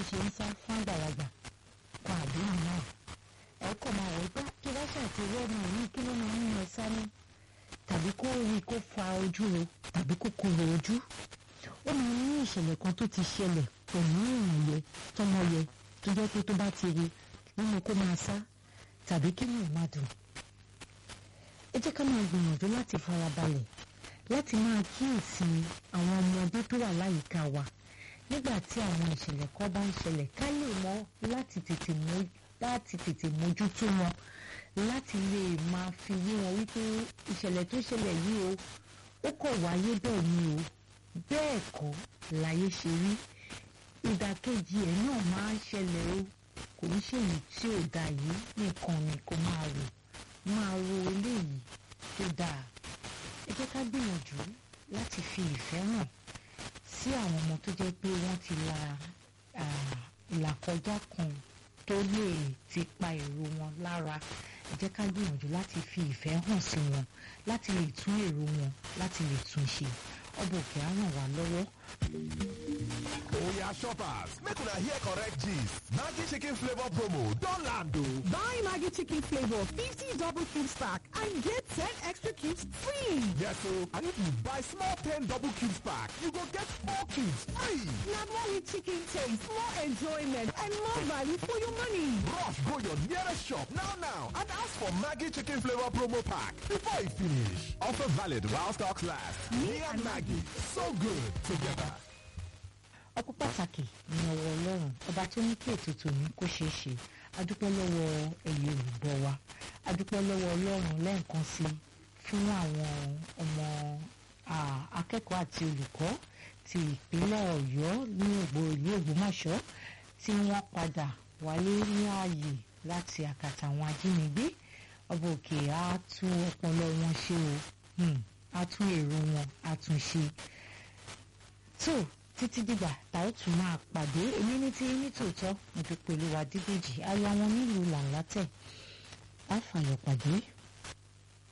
ṣe ń sá fún àgbàlagbà kan àdúrà náà ẹ kọ́ máa wọ̀ pé kí wọ́n ṣàtìwé ọmọ yìí kí ló máa ń yan sáré tàbí kó rí kó fa ojú ro tàbí kó korò ojú ó máa ní ìṣẹ̀lẹ̀ kan tó ti ṣẹlẹ̀ pẹ̀lú ìrìn yẹ tọmọ yẹ tó jẹ́ pé tó bá ti rí nínú kó máa sá tàbí kí ni ò máa dùn ẹ jẹ́ ká máa gbìyànjú láti farabalẹ̀ láti máa kíyèsí àwọn ọmọdé tó wà láyìíká wa nígbà tí àwọn ìṣẹ̀lẹ̀ kan bá ń ṣẹlẹ̀ ká lè mọ̀ láti tètè mú láti tètè mójútó wọn láti lè máa fi yé wọn wípé ìṣẹ̀lẹ̀ tó ṣẹlẹ̀ yìí o ó kọ̀ wáyé bẹ́ẹ̀ ni o bẹ́ẹ̀ kọ́ láyé ṣe rí ìdàkejì ẹ̀ náà máa ń ṣẹlẹ̀ o kò ní ṣèyí tí ò dà yìí nìkan ni kò máa rò máa ro eléyìí tó dáa ẹ jẹ́ ká gbìyànjú láti fi ìfẹ́ hàn sí àwọn ọmọ tó jẹ́ pé wọ́n ti la ìlàkọjá kan tó lè ti pa èrò wọn lára ẹ jẹ́ ká gbìyànjú láti fi ìfẹ́ hàn sí wọn láti lè tún èrò wọn láti lè tún ṣe ọba òkè á ràn wá lọ́wọ́. Oya shoppers, make una hear correct gist. Maggi chicken flavor promo don land o. Buy Maggi chicken flavor 50 double cubes pack and get 10 extra cubes free. Yes o, and if you buy small 10 double cubes pack, you go get 4 cubes free. Na more rich chicken taste, more enjoyment and more value for your money. Rush go your nearest shop now now and ask for Maggi chicken flavor promo pack before e finish. Offer valid while stocks last. Me and Maggi, so good together. ọpẹ́ pàtàkì ní ọwọ́ ọlọ́run ọba tó ní kí ètò tòní kó ṣeé ṣe adúpẹ́ lọ́wọ́ ẹ̀yin olùgbọ́ wa adúpẹ́ lọ́wọ́ ọlọ́run lẹ́ẹ̀kan sí i fún àwọn ọmọ akẹ́kọ̀ọ́ àti olùkọ́ ti ìpínlẹ̀ ọ̀yọ́ ní ògbó ìlú ògbómọ̀ṣọ́ tí wọ́n padà wálé ní ààyè láti àkàtà àwọn ajínigbé ọba òkè á tún ọpọlọ wọn ṣe o á tún èrò wọn á tún ṣe tó títí dìgbà tá ó tún máa pàdé èmi ní tí ní tòótọ́ mo fi pẹ̀lú wa dídèjì aya wọn nílùú làǹlátẹ̀ á fàyọ̀ pàdé.